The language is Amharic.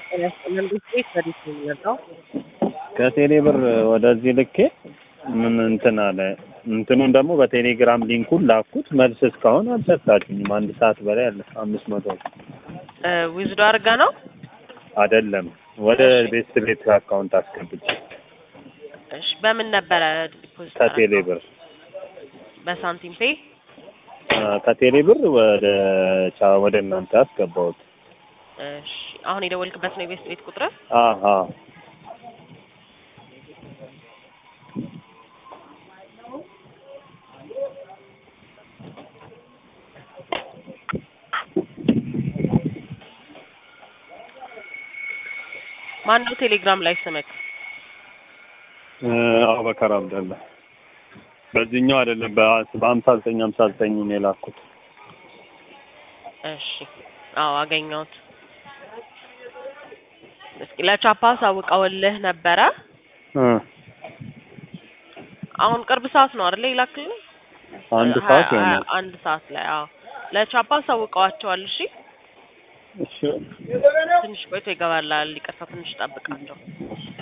ጤና ይስጥልን። ቤት ወዴት ነው የሚመጣው? ከቴሌ ብር ወደዚህ ልኬ ምን እንትን አለ እንትኑን ደግሞ በቴሌግራም ሊንኩን ላኩት። መልስ እስካሁን አልሰጣችኝም። አንድ ሰዓት በላይ አለ። አምስት መቶ ዊዝዶ አድርጋ ነው። አይደለም ወደ ቤት ቤት አካውንት አስገብቼ እሺ፣ በምን ነበረ ዲፖዚት? ከቴሌ ብር በሳንቲም ፔ። ከቴሌ ብር ወደ ቻ ወደ እናንተ አስገባሁት። እሺ፣ አሁን የደወልክበት ነው የቤት ቤት ቁጥር? አሀ ማን ነው ቴሌግራም ላይ ስምክ? አቡበከር አብደላ። በዚህኛው አይደለም በሀምሳ ዘጠኝ ሀምሳ ዘጠኝ ነው የላኩት። እሺ፣ አዎ አገኘሁት። እስኪ ለቻፓ ሳውቀውልህ ነበረ። አሁን ቅርብ ሰዓት ነው አይደለ? ይላክልኝ አንድ ሰዓት ይሆናል። አንድ ሰዓት ላይ አዎ። ለቻፓ ሳውቀዋቸዋል። እሺ እሺ ትንሽ ቆይቶ ይገባላል። ይቅርታ ትንሽ ጠብቃቸው።